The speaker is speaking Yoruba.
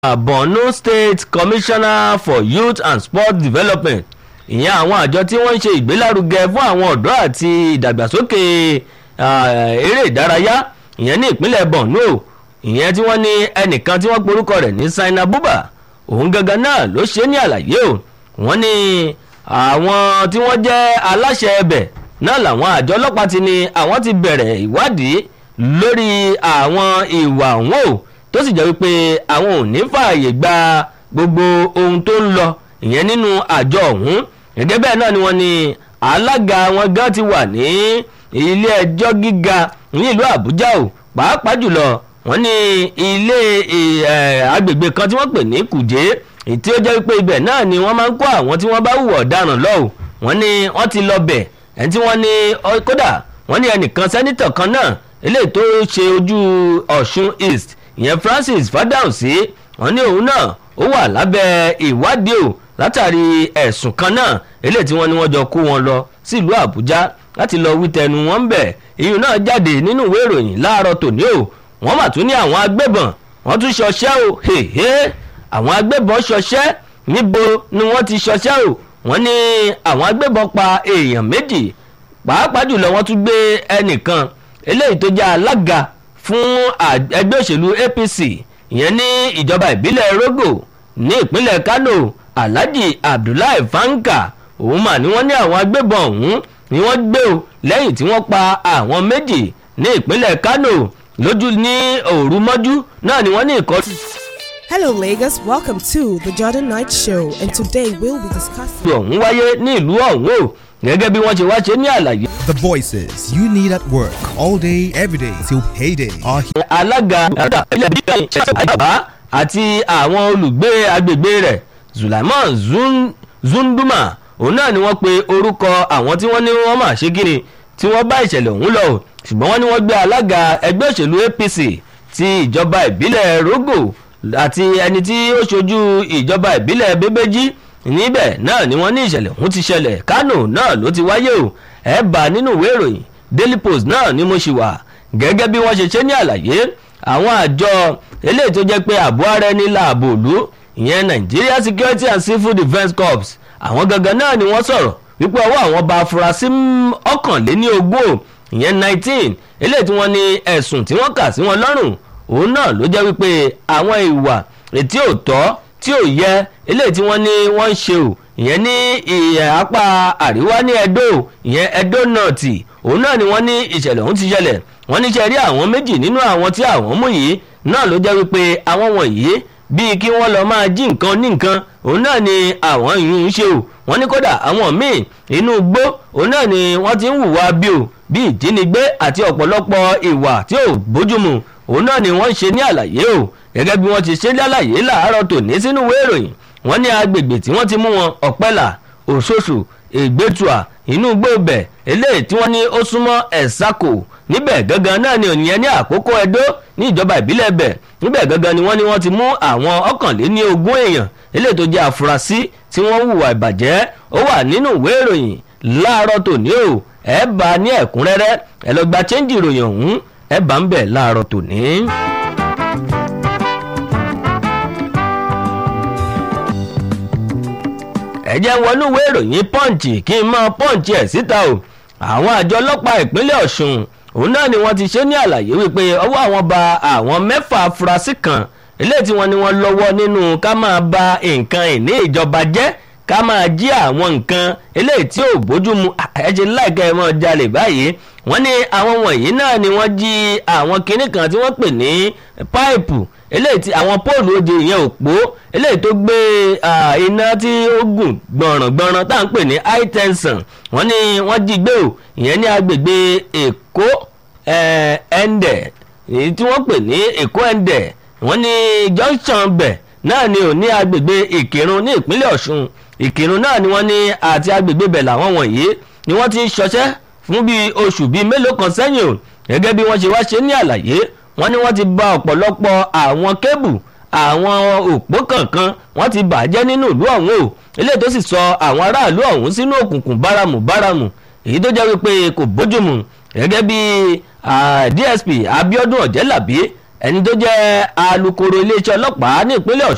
borno state commissioner for youth and sports development ìyẹn àwọn àjọ tí wọ́n ń ṣe ìgbélárugẹ fún àwọn ọ̀dọ́ àti ìdàgbàsókè eré ìdárayá ìyẹn ní ìpínlẹ̀ borno ìyẹn tí wọ́n ní ẹnìkan tí wọ́n porúkọ rẹ̀ ní saina buba òun gangan náà ló ṣe ní àlàyé o wọ́n ní àwọn tí wọ́n jẹ́ aláṣẹ ẹbẹ̀ náà làwọn àjọ ọlọ́pàá ti ní àwọn ti bẹ̀rẹ̀ ìwádìí lórí àwọn ìwà òun o tó sì jẹ́ wípé àwọn ò ní fààyè gba gbogbo ohun tó ń lọ ìyẹn nínú àjọ ọ̀hún gẹ́gẹ́ bẹ́ẹ̀ náà ni wọ́n ní alága wọn gan ti wà ní ilé ẹjọ́ gíga ní ìlú àbújá o pàápàá jùlọ wọ́n ní ilé agbègbè kan tí wọ́n pè ní kùjé tí ó jẹ́ wípé ibẹ̀ náà ni wọ́n máa ń kó àwọn tí wọ́n bá hùwà ọ̀daràn lọ́wọ́ wọ́n ní wọ́n ti lọ bẹ̀ ẹni tí wọ́n ní kódà wọ́n ní ẹnìkan sẹ́nitọ̀ kan náà eléyìí tó ṣe ojú ọ̀ṣun east ìyẹn francis fadausi wọ́n ní òun náà ó wà lábẹ́ ìwádìí o látàrí ẹ̀sùn kan náà eléyìí tí wọ́n ní wọ́n jọ kó wọn lọ sílùú àbújá láti lọ wí tẹnu wọn ń bẹ̀ ìyún náà jáde nínú ìwé ìròyìn láàárọ̀ tòní o wọ́n mà tún ní àwọn agbébọn wọ́n tún ṣọṣẹ́ o hèhè àwọn agbébọn ṣọṣẹ́ níbo ni wọ́n ti ṣọṣẹ́ o wọ́n ní àwọn agbébọn pa èèyàn méjì pàápàá jùlọ wọ́n tún gbé ẹnìkan eléyìí tó jẹ́ alága fún ẹgbẹ́ òṣèlú apc ìyẹn ní ìjọba ìbílẹ̀ rogo ní ìpínlẹ̀ kano alhaji abdullahi fanka òun mà ní wọ́n ní àwọn agbébọn ọ̀hún ni wọ́n gbé o lẹ́yìn tí wọ́n pa àwọn méjì ní ìpínlẹ̀ kano lójú ní òru mọ́jú náà ni wọ́n ní ìkọ́jú. Hello, Lagos. Welcome to the Jordan Night Show, and today we'll be discussing. ọ̀hún wáyé ní ìlú ọ̀hún o gẹ́gẹ́ bí wọ́n ṣe wá ṣe ní àlàyé. The voices you need at work all day, every day till payday are here. alága ilẹ̀ bíi àjàbá àti àwọn olùgbé agbègbè rẹ̀ zulaiman Zun- zunduma òun náà ni wọ́n pe orúkọ àwọn tí wọ́n ní wọ́n mà ṣe kíni tí wọ́n bá ìṣẹ̀lẹ̀ ọ̀hún lọ o ṣùgbọ́n wọ́n ní wọ́n gbé alága ẹgbẹ́ òṣèlú apc ti ìjọba ìbílẹ̀ rogo àti ẹni tí ó ṣojú ìjọba ìbílẹ̀ bébéjì níbẹ̀ náà ni wọ́n ní ìṣẹ̀lẹ̀ ọ̀hún ti ṣẹlẹ̀ kánò náà ló ti wáyé o ẹ̀ bá nínú ìwé ìròyìn daily post náà ni mo ṣì wà gẹ́gẹ́ bí wọ́n ṣe ṣe ní àlàyé àwọn àjọ eléyìí tó jẹ́ pé ààbò ara ẹni láàbò òlu ìyẹn nigeria security and civil defence corps àwọn gangan náà ni wọ́n sọ̀rọ̀ wípé ọwọ́ àwọn bá afurasí ọ̀kànléní ogún ìyẹn nineteen eléyìí tí wọ́n ní ẹ̀sùn tí wọ́n kà sí wọn lọ́rùn òun náà ló jẹ́ wípé àwọn ìwà ètí ò tọ́ tí ò yẹ eléyìí tí wọ́n ní wọ́n ń ṣe o ìyẹn ní ìyẹn apá àríwá ní edo ìyẹn edo north òun náà ni wọ́n ní ìṣẹ̀lẹ̀ ọ̀hún ti ṣẹlẹ̀ wọ́n ní ṣe rí àwọn méjì nínú àwọn tí àwọn mú yìí náà ló jẹ́ wípé àwọn wọ̀nyí bíi kí wọ́n lọ máa jí nǹkan ní nǹkan òun náà ni àwọn yìí ń ṣe o wọ́n ní kódà àwọn míì inú igbó òun náà ni wọ́n ti ń hùwà bí o bíi ìjínigbé àti ọ̀pọ̀lọpọ̀ ìwà tí ò bójúmu òun náà ni wọ́n ń ṣe ní àlàyé o gẹ́gẹ́ bí wọ́n ti ṣe ní àlàyé làárọ̀ tòní sínú ìwé ìròyìn wọ́n ní agbègbè tí wọ́n ti mú wọn ọ̀pẹ́là òṣoṣù ègbẹ́tùà inú gbòòbẹ̀ eléyìí tí wọ́n ní ó súnmọ́ ẹ̀sákò níbẹ̀ gangan náà ni ònìyẹn ní àkókò ẹdó ní ìjọba ìbílẹ̀ bẹ̀ níbẹ̀ gangan ni wọ́n ní wọ́n ti mú àwọn ọ̀kànléní ogún èèyàn eléyìí tó jẹ́ àfúrásì tí wọ́n hùwà ìbàjẹ́ ó wà nínú ìwé ìròyìn láàárọ̀ tòní o ẹ bá a ní ẹ̀kúnrẹ́rẹ́ ẹ lọ gba chẹ́ńjì ìròyìn ọ̀hún ẹ bá ń bẹ̀ láàárọ̀ tòní. ẹ jẹ́ wọnú ìwé ìròyìn pọ́ǹchì kí n máa pọ́ǹchì ẹ̀ síta o àwọn àjọ ọlọ́pàá ìpínlẹ̀ ọ̀ṣun òun náà ni wọ́n ti ṣe ní àlàyé wípé ọwọ́ àwọn ba àwọn mẹ́fà afurasí kan eléyìí tí wọ́n ní wọ́n lọ́wọ́ nínú ká máa ba nǹkan ìní ìjọba jẹ́ ká máa jí àwọn nǹkan eléyìí tí ò bójú mu ẹ̀jẹ̀ láìka ẹ̀ mọ́ jalè báyìí wọ́n ní àwọn wọ̀nyí náà ni wọ́n jí àwọn kinní kan tí wọ́n pè ní páìpù eléyìí tí àwọn póòlù oje ìyẹn òpó eléyìí tó gbé iná tí ó gùn gbọ̀nràngbọ̀nràn tá à ń pè ní high tension wọ́n ní wọ́n jí gbé o ìyẹn ní agbègbè èkó ẹ̀ǹdẹ̀ èyí tí wọ́n pè ní èkó ẹ̀ǹdẹ̀ wọ́n ní junction bẹ̀ náà ni ò ní agbègbè ìkírun ní ìpínlẹ̀ ọ̀ṣun ìkírun náà ni wọ́n ní àti agbègbè bẹ̀ làwọn wọ̀nyí ni wọ́n ti ń ṣọṣẹ́ fún bíi oṣù bíi mélòó kan sẹ́yìn o gẹ́gẹ́ bí wọ́n ṣe wá ṣe ní àlàyé wọ́n ní wọ́n ti ba ọ̀pọ̀lọpọ̀ àwọn kébù àwọn òpó kankan wọ́n ti bàjẹ́ nínú ìlú ọ̀hún o eléyìí tó sì sọ àwọn aráàlú ọ̀hún sínú òkùnkùn báramù báramù èyí tó jẹ́ wípé kò bójúmu gẹ́gẹ́ bí dsp abiodun ọ̀jẹ́làbí ẹni tó jẹ́ alūkkóró iléeṣẹ́ ọlọ́pàá ní ìpínlẹ̀ ọ̀ṣun